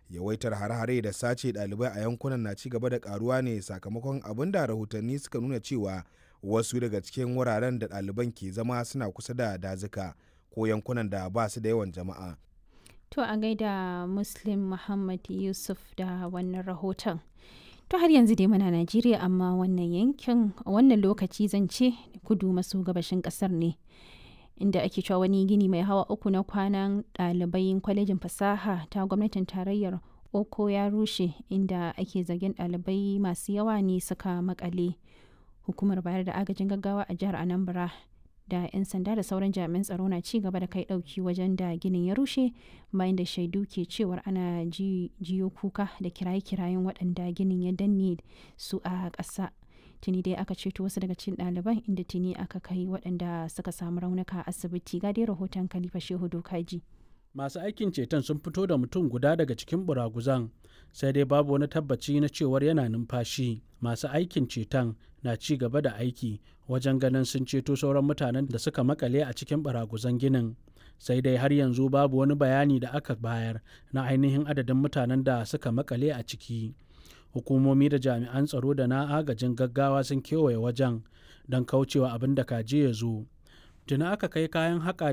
yawaitar hare-hare da sace ɗalibai a yankunan na ci gaba da karuwa ne sakamakon abin da rahotanni suka nuna cewa wasu daga cikin wuraren da ɗaliban ke zama suna kusa da dazuka ko yankunan da ba su da yawan jama'a To a gaida Muslim Muhammad Yusuf da wannan rahoton. To har yanzu dai muna Najeriya amma wannan yankin wannan lokaci zan ce kudu maso gabashin kasar ne. Inda ake cewa wani gini mai hawa uku na kwanan ɗalibai kwalejin fasaha ta gwamnatin tarayyar Oko ya rushe inda ake zargin ɗalibai masu yawa ne suka makale. Hukumar bayar da agajin gaggawa a jihar Anambra da 'yan sanda da sauran jami'an tsaro na ci gaba da kai dauki wajen da ginin ya rushe bayan da shaidu ke cewar ana jiyo kuka da kiraye-kirayen waɗanda ginin ya danne su a ƙasa tuni dai aka ceto wasu daga cikin ɗaliban inda tuni aka kai waɗanda suka samu raunuka a asibiti ga dai rahoton khalifa shehu dokaji masu aikin ceton sun fito da mutum guda daga cikin buraguzan sai dai babu wani tabbaci na cewar yana numfashi masu aikin ceton na ci gaba da aiki wajen ganin sun ceto sauran mutanen da suka makale a cikin baraguzan ginin sai dai har yanzu babu wani bayani da aka bayar na ainihin adadin mutanen da suka makale a ciki hukumomi da jami'an tsaro da na agajin gaggawa sun kewaye wajen don kaucewa abin da kaje ya zo tuna aka kai kayan haƙa